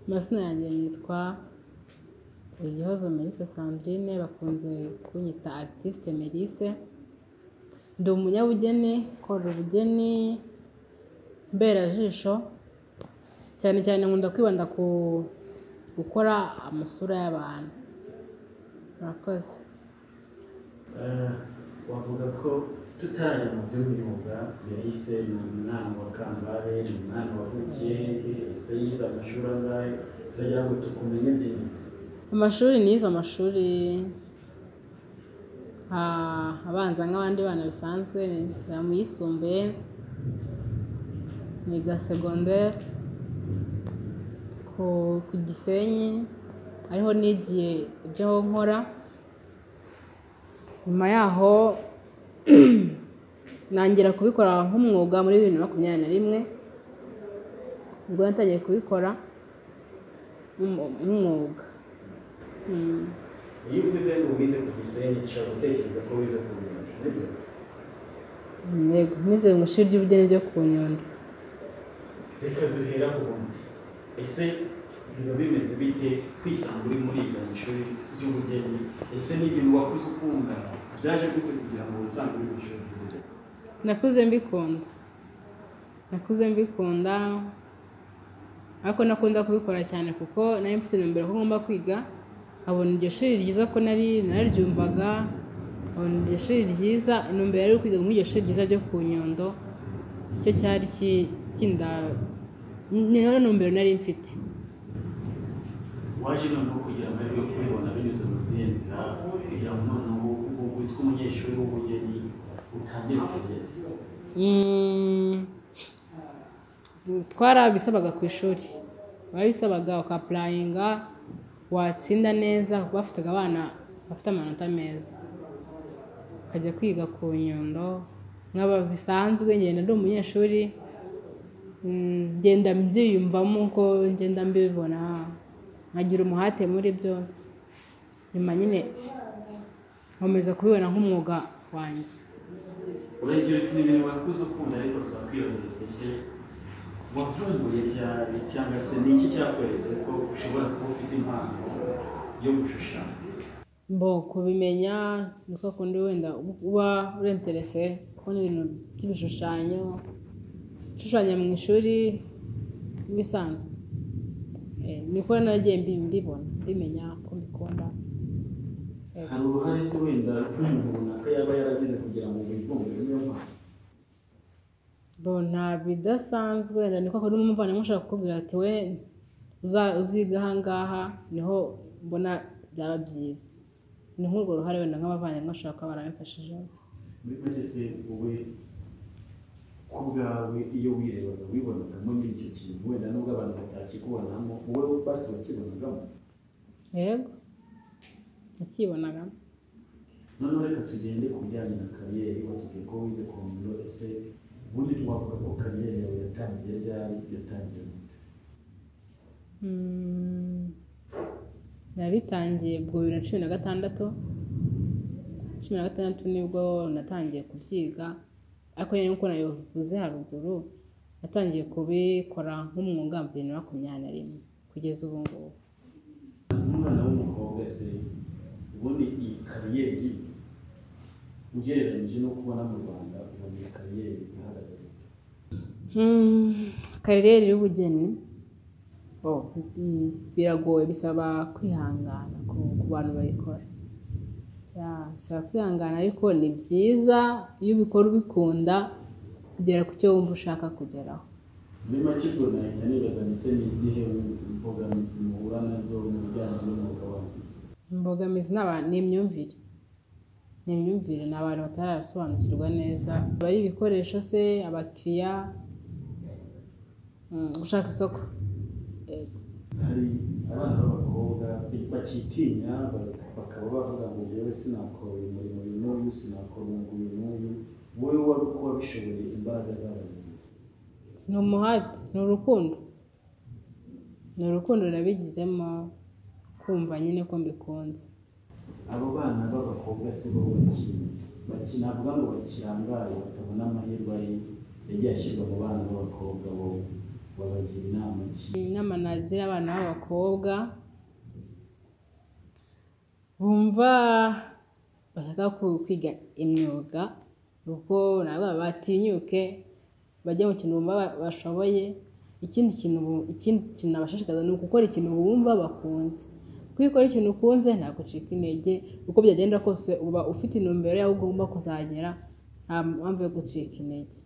Amazina yanjye nitwa Igihozo Melissa Sandrine bakunze kunyita Artiste Melisse, ndi umunyabugeni, nkora ubugeni mberajisho, cyane cyane nkunda kwibanda ku gukora amasura y'abantu. Murakoze. wavuga ko tutarajya mu by'imyuga yahise ni umwana wa Kambare ni umwana wavukiye yahise yize amashuri angahe turagira ngo tukumenye byimbitse Amashuri nize amashuri ah, abanza nk'abandi bana bisanzwe, njya mu yisumbuye, niga segonderi ku ku Gisenyi, ariho nigiye ibyo nkora, nyuma yaho ntangira kubikora nk'umwuga muri bibiri na makumyabiri na rimwe, ubwo natangiye kubikora nk'umu- nk'umwuga. Mm. iyo uvuze ngo wize ku gisenyi ushobora gutekereza ko wize ku nyundo nibyo Yego, nize mu ishuri ry'ubugeni ryo ku Nyundo. reka duhera ku bundi ese biba bimeze bite kwisanga uri muri iryo shuri ry'ubugeni ese n'ibintu wakuze ukunda byaje gute kugira ngo wisange uri mu ishuri ry'ubugeni Nakuze mbikunda. Nakuze mbikunda, ariko ntakunda kubikora cyane kuko nari mfite intumbero ko ngomba kwiga, nkabona iryo shuri ryiza ko nari nararyumvaga, nkabona iryo shuri ryiza, intumbero yari kwiga muri iryo shuri ryiza ryo ku Nyundo, cyo cyari ki- kinda, niyo ntumbero nari mfite. waje noneho kugira amahirwe yo kubibona binyuze mu zihe nzira kugira ngo noneho ubu witwa umunyeshuri w'ubugeni utangire kugenda Mm, twarabisabaga ku ishuri barabisabaga ukapurayinga watsinda neza kuko bafitaga abana bafite amanota meza ukajya kwiga ku nyundo nk'aba bisanzwe ngenda ndi umunyeshuri mm, ngenda mbyiyumvamo uko ngenda mbibona nkagira umuhate muri byo nyuma nyine nkomeza kubibona nk'umwuga wanjye uragira uti ni ibintu wakuze ukunda ariko twakwiyongera se wavumbuye cyane cyangwa se ni iki cyakweretse ko ushobora kuba ufite impano yo gushushanya bo kubimenya niko kundi wenda uba uri interese kubona ibintu by'ibishushanyo gushushanya mu ishuri nk'ibisanzwe Eh, niko naragiye mbi- mbibona mbimenya ko mbikunda hari uruhare se wenda rw'umuntu runaka yaba yaragize kugira ngo wivumbure niyo mpamvu bo nta bidasanzwe wenda niko kundi umuvandimwe ushobora kukubwira ati we uza- uziga aha ngaha niho mbona byaba byiza ni nk'urwo ruhare wenda nk'abavandimwe bashobora kuba barabifashijemo muri make se wowe ku bwawe iyo wirebaga wibonagamo muri icyo kintu wenda nubwo abantu batakikubonamo wowe basi wakibonagamo yego nakibonaga noneho reka tugende ku bijyanye na kariyeri watubwiye ko wize ku nyundo ese ubundi twavuga ko kariyeri yawe yatangiye ryari yatangiye gute Mm, nabitangiye ubwo bibiri na cumi na gatandatu cumi na gatandatu nibwo natangiye kubyiga ariko nyine nk'uko nabivuze haruguru natangiye kubikora nk'umwuga mu bibiri na makumyabiri na rimwe kugeza ubu ngubu umwana w'umukobwa se ubundi iyi kariyeri ugereranyije no kubona mu rwanda ubona iyi kariyeri ihagaze gute Mm, kariyeri y'ubugeni bo bi- biragoye bisaba kwihangana ku, ku bantu bayikora Ya, bisaba kwihangana ariko ni byiza iyo ubikora ubikunda kugera ku cyo wumva ushaka kugeraho muri make ubwo nahita nibaza ndetse n'izihe imbogamizi muhura nazo mu bijyanye n'umwuga wanyu imbogamizi ni abantu- ni imyumvire ni imyumvire ni abantu batarasobanukirwa neza bari ibikoresho se abakiriya mm, gushaka isoko Yego. hari abana b'abakobwa bakitinya ba- bakaba bavuga ngo yewe sinakora uyu murimo uyu n'uyu sinakora umwuga uyu n'uyu wowe wari uko wabishoboye imbaraga zawe ni zihe ni umuhate ni urukundo ni urukundo nabigizemo kumva nyine ko mbikunze abo bana b'abakobwa se bo bakina baki- navuga ngo bakirangaye batabona amahirwe ari yagiye ashyirwa mu bana b'abakobwa bo wabagira inama ki inama nagira abana b'abakobwa bumva bashaka ku- kwiga imyuga kuko nabo batinyuke bajya mu kintu bumva ba- bashoboye ikindi kintu bu- ikindi kintu nabashishikariza ni ugukora ikintu bumva bakunze kuko iyo ukora ikintu ukunze ntabwo ucika intege uko byagenda kose uba ufite intumbero y'aho ugomba kuzagera nta mpamvu yo gucika intege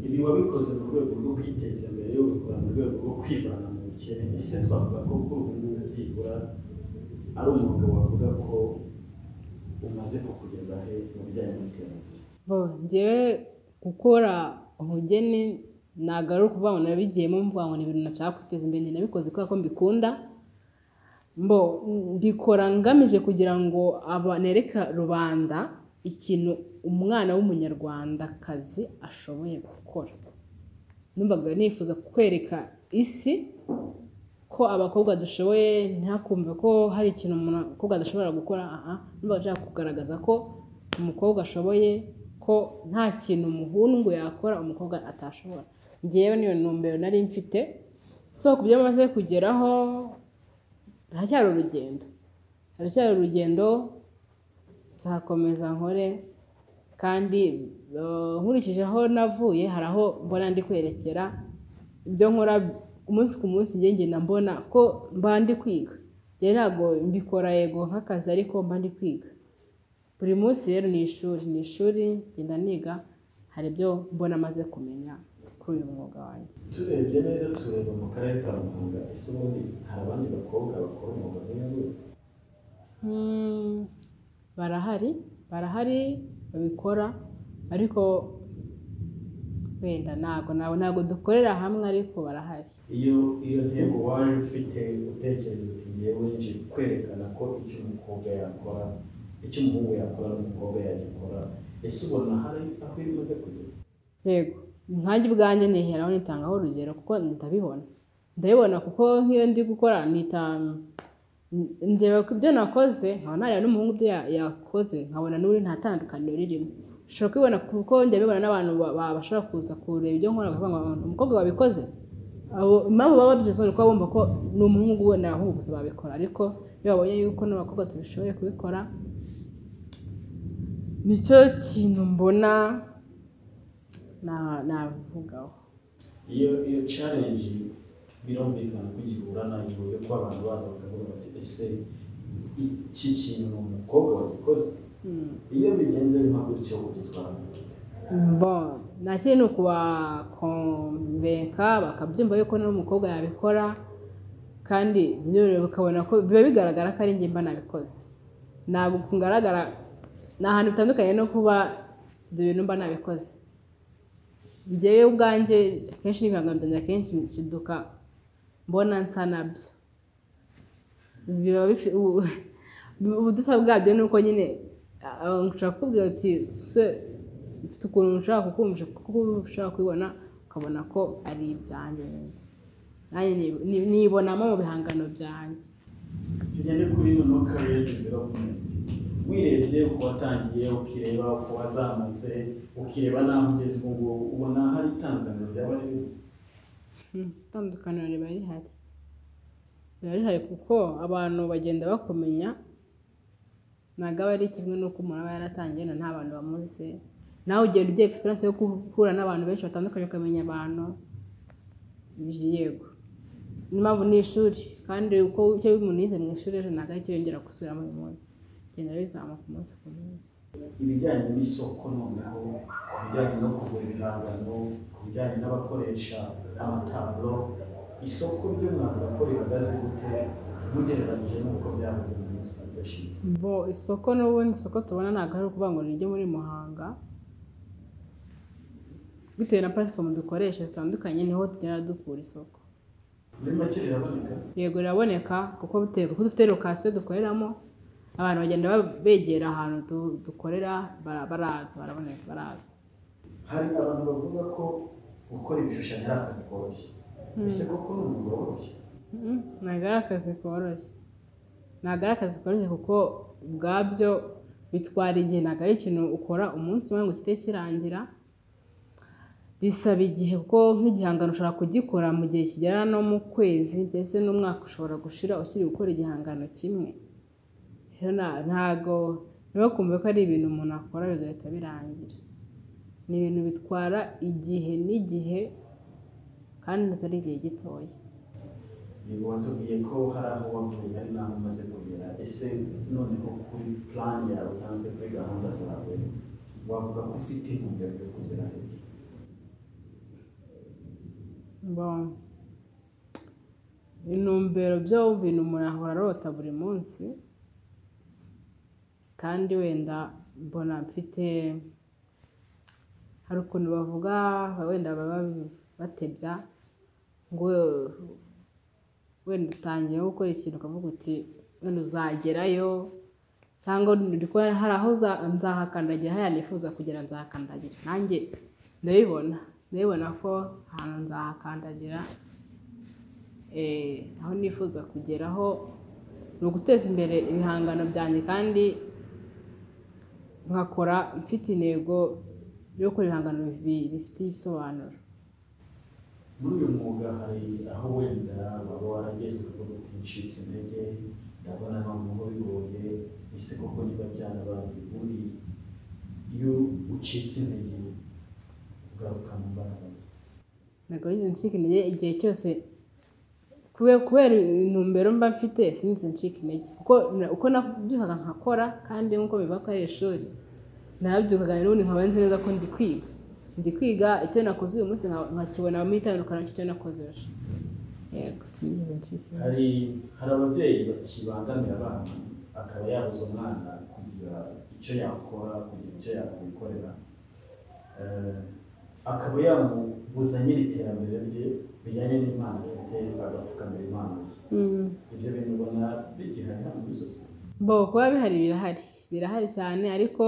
ibi wabikoze mu rwego rwo kwiteza imbere ubikora mu rwego rwo kwivana mu bukene ese twavuga ko kuri ubu ngubu byibura ari umwuga wavuga ko umaze kukugeza he mu bijyanye n'iterambere Bo, njyewe gukora ubugeni ntabwo ari ukuvuga ngo nabigiyemo mvuga ngo ni ibintu nashaka kwiteza imbere njye nabikoze kubera ko mbikunda mbo mbikora ngamije kugira ngo aba nereka rubanda ikintu umwana w'umunyarwandakazi ashoboye gukora numvaga nifuza kwereka isi ko abakobwa dushoboye ntihakumve ko hari ikintu umuntu umukobwa adashobora gukora aha numvaga nshaka kugaragaza ko umukobwa ashoboye ko nta kintu umuhungu yakora umukobwa atashobora ngewe niyo ntumbero nari mfite so ku byo maze kugeraho haracyari urugendo haracyari urugendo nzakomeza nkore kandi eh, nkurikije aho navuye hari aho mbona ndi kwerekera ibyo nkora umunsi ku munsi njye ngenda mbona ko mba ndi kwiga rero ntabwo mbikora yego nk'akazi ariko mba ndi kwiga buri munsi rero ni ishuri ni ishuri ngenda niga hari ibyo mbona maze kumenya kuri uyu mwuga wanjye turebye neza tureba mu karere ka muhanga ese ubundi hari abandi bakobwa bakora umwuga nk'uyu nguyu Mm, barahari barahari babikora ariko wenda ntabwo ntabwo ntabwo dukorera hamwe ariko barahari iyo iyo ntego waje ufite utekereza uti ngewe nje kwerekana ko icyo umukobwa yakora icyo umuhungu yakora n'umukobwa yagikora ese ubona hari aho imaze kugera yego nkanjye ubwanjye niheraho nitangaho urugero kuko ndabibona ndabibona kuko nk'iyo ndi gukora nita ndeba ku byo nakoze nkaba nareba n'umuhungu ibyo ya- yakoze nkabona n'uri nta tandukaniro ririmo ushobora kubibona kuko njya bibona n'abantu ba- ba- bashobora kuza kureba ibyo nkora bakavuga ngo "Abantu, umukobwa wabikoze abo impamvu baba babyisobanura kuko bumva ko ni umuhungu we ni abahungu gusa babikora ariko iyo babonye yuko n'abakobwa tubishoboye kubikora nicyo kintu mbona na- nabivugaho iyo iyo challenge birumvikana ko igihura nayo yo kuba abantu baza bakavuga bati ese iki kintu ni umukobwa wagikoze Mm. iyo bigenze nka gutyo ugezwa ahantu Bon, nakiri ni ukubakonvenka bakabyumva yuko n'umukobwa yabikora kandi ibyo bintu bikabona ko biba bigaragara ko ari njye mba nabikoze ntabwo kungaragara ni ahantu bitandukanye no kuba ibyo bintu mba nabikoze njyewe ubwanjye akenshi n'ibihangano byanjye akenshi nshiduka mbona nsa nabyo biba bifi- u- ubudusa bwabyo ni uko nyine ah, nshobora kukubwira uti se ufite ukuntu ushobora kukumvisha kuko uba ushobora kubibona ukabona ko ari ibyanjye nyine. nanjye ni- ni- nibonamo mu bihangano byanjye tugende kuri noneho career development wirebye uko watangiye ukireba uko wazamutse ukireba n'aho ugeze ubu ngubu ubona hari itangazo ryaba riri Mm, itandukaniro riba rihari riba rihari kuko abantu bagenda bakumenya ntabwo aba ari kimwe n'uko umuntu aba yaratangiye na nta bantu bamuzi nawe ugenda ugira egisperiyanse yo guhura n'abantu benshi batandukanye ukamenya abantu ibyo yego niyo mpamvu ni ishuri kandi uko icyo umuntu yize mu ishuri ejo ntabwo aricyo yongera gusubiramo uyu munsi bigenda bizamuka umunsi ku munsi ibijyanye n'isoko noneho ku bijyanye no kugura ibihangano ku bijyanye n'abakoresha amataburo isoko ry'umwanda ko rihagaze gute mugereranyije n'uko byahoze mu minsi yashize bo isoko n'ubundi isoko tubona ntabwo ari ukuvuga ngo ni iryo muri muhanga bitewe na platform dukoresha zitandukanye niho tugenda dukura isoko muri make riraboneka yego riraboneka kuko bitewe kuko dufite lokasiyo dukoreramo abantu bagenda ba- begera ahantu du- dukorera bara- baraza baraboneka baraza hari abantu bavuga ko gukora ibishushanyo ari akazi koroshye ese koko ni umwuga woroshye Mm, ntabwo ari akazi koroshye ntabwo ari akazi koroshye kuko ubwabyo bitwara igihe ntabwo ari ikintu ukora umunsi umwe ngo uhite kirangira bisaba igihe kuko nk'igihangano ushobora kugikora mu gihe kigera no mu kwezi ndetse n'umwaka ushobora gushira ukiri gukora igihangano kimwe rero na- ntago ntibakumve ko ari ibintu umuntu akora bigahita birangira ni ibintu bitwara igihe n'igihe kandi atari igihe gitoya yego watubwiye ko hari aho wavuye ari naho umaze kugera ese noneho kuri plan yawe cyangwa se kuri gahunda zawe wavuga ko ufite intumbero yo kugera hehe Bon. intumbero byo bintu umuntu ahora arota buri munsi kandi wenda mbona mfite hari ukuntu bavuga wenda baba batebya ngo wenda utangiye gukora ikintu ukavuga uti wenda uzagerayo cyangwa ndi kubona hari aho za- nzahakandagira hariya nifuza kugera nzahakandagira nanjye ndabibona ndabibona ko ahantu nzahakandagira eh, aho nifuza kugeraho ni uguteza imbere ibihangano byanjye kandi nkakora mfite intego yo gukora ibihangano bi- bifitiye igisobanuro muri uyu mwuga hari aho wenda waba warageze ukavuga uti ncitse intege ndabona noneho bigoye ese koko niba byarabaye buri iyo ucitse intege ugaruka mu mbaraga ntabwo ari ncika intege igihe cyose kubera kubera intumbero mba mfite sinzi ncika intege kuko na- uko nabyukaga nkakora kandi nk'uko bivuga ko ari ishuri narabyukaga rero ubundi nkaba nzi neza ko ndi kwiga ndi kwiga icyo nakoze uyu munsi nka- nkakibona mu itandukana n'icyo nakoze ejo yego sinigeze ncika intege hari hari ababyeyi bakibangamira abana akaba yabuze umwana kugira icyo yakora kugira icyo yakwikorera Eh, akaba yamubuza nyiri iterambere rye bijyanye n'imana afite agapfukamira imana ye Mm. ibyo bintu ubona bigihari hano muri sosiyete bo kuba bihari birahari birahari cyane ariko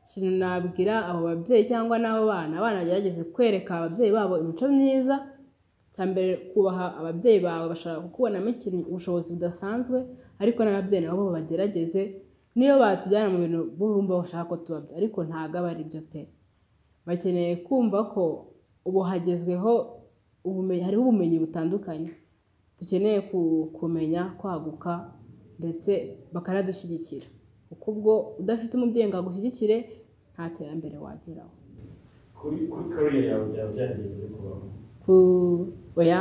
ikintu nabwira abo babyeyi cyangwa n'abo bana abana bagerageze kwereka ababyeyi babo imico myiza cya mbere kubaha ababyeyi bawe bashobora kukubonamo ikintu ubushobozi budasanzwe ariko n'ababyeyi nabo bagerageze niyo batujyana mu bintu bumva bashaka ko tubabya ariko ntabwo aba ari byo pe bakeneye kumva ko ubu hagezweho ubumenyi hariho ubumenyi butandukanye dukeneye ku- kumenya kwaguka ndetse bakanadushyigikira kuko ubwo udafite umubyeyi ngo agushyigikire nta terambere wageraho kuri kuri kariyeri yawe byaba byarigeze bikubaho ku oya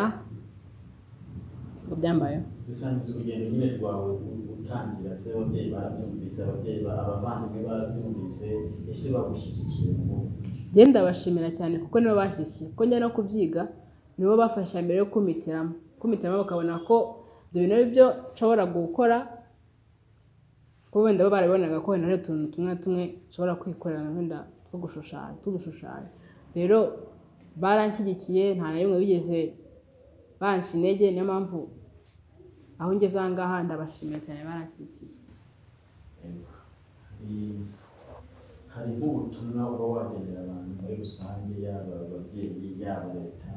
ngo byambayeho dusangiza urugendo nyine rwawe u- utangira se ababyeyi barabyumvise ababyeyi ba- abavandimwe barabyumvise ese bagushyigikiye mu njye ndabashimira cyane kuko nibo bashyigikiye kuko njya no kubyiga nibo bafashe mbere yo kumitiramo kumitiramo bakabona ko ibyo bintu ari byo nshobora gukora kuko wenda bo barabibonaga ko wenda hari utuntu tumwe na tumwe nshobora kwikorera wenda two gushushanya two gushushanya rero baranshyigikiye nta na rimwe bigeze banca intege niyo mpamvu aho ngeze aha ngaha ndabashimira cyane baranshyigikiye Ego. Ni- hari nk'ubutumwa uba wagenera abantu muri rusange yaba ababyeyi yaba leta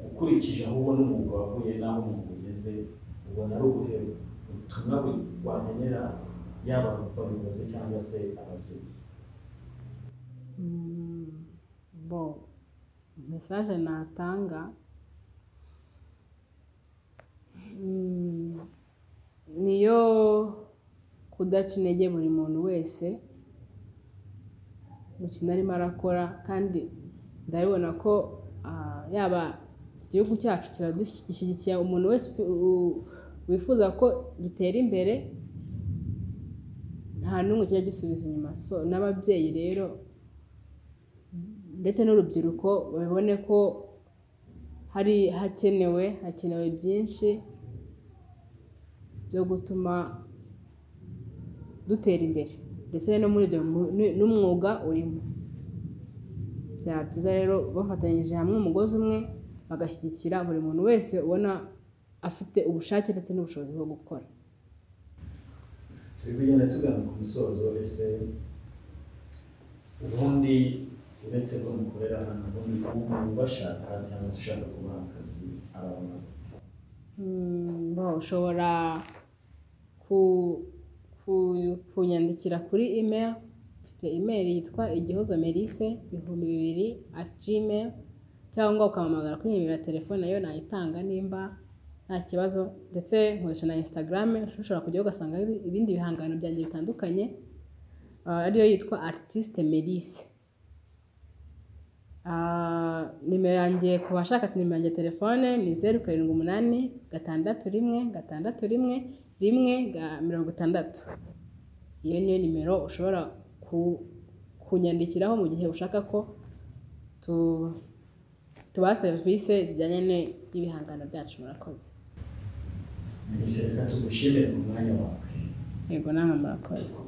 ukurikije aho ubona umwuga wavuye n'aho umwuga ugeze ubona ari ubuhe butumwa bu- wagenera yaba abayobozi cyangwa se ababyeyi Mm, bon mesaje natanga mm, niyo kudaca intege buri muntu wese mu kintu arimo arakora kandi ndabibona ko ah, yaba iki gihugu cyacu kiradushyigikiye umuntu wese ufi- u- wifuza ko gitera imbere nta n'umwe kijya gisubiza inyuma so n'ababyeyi rero ndetse n'urubyiruko babibone ko hari hakenewe hakenewe byinshi byo gutuma dutera imbere ndetse no muri ibyo mu- ni- n'umwuga urimo byaba byiza rero bafatanyije hamwe umugozi umwe bagashyigikira buri muntu wese ubona afite ubushake ndetse n'ubushobozi bwo gukora turi kugenda tugana ku musozo ese ubundi uretse ko mukorera hano ubundi umuntu ubashaka cyangwa se ushaka kubaha akazi arabona Mm, bo ushobora ku, ku, kunyandikira kuri email mfite email yitwa igihozo merise ibihumbi bibiri at gmail cyangwa ukampamagara kuri nimero ya telefone nayo nayitanga nimba nta kibazo ndetse nkoresha na Instagram ushobora kujyaho ugasangaho ibi- ibindi bihangano byanjye bitandukanye ah, ariyo yitwa Artiste Melisse Ah, nimero yanjye ku bashaka nimero yanjye ya telefone ni zeru karindwi umunani gatandatu rimwe gatandatu rimwe rimwe ga mirongo itandatu iyo niyo nimero ushobora ku- kunyandikiraho mu gihe ushaka ko tu tubaha serivisi zijyanye ne- n'ibihangano byacu murakoze Melissa reka tugushimire ku mwanya wawe yego namwe murakoze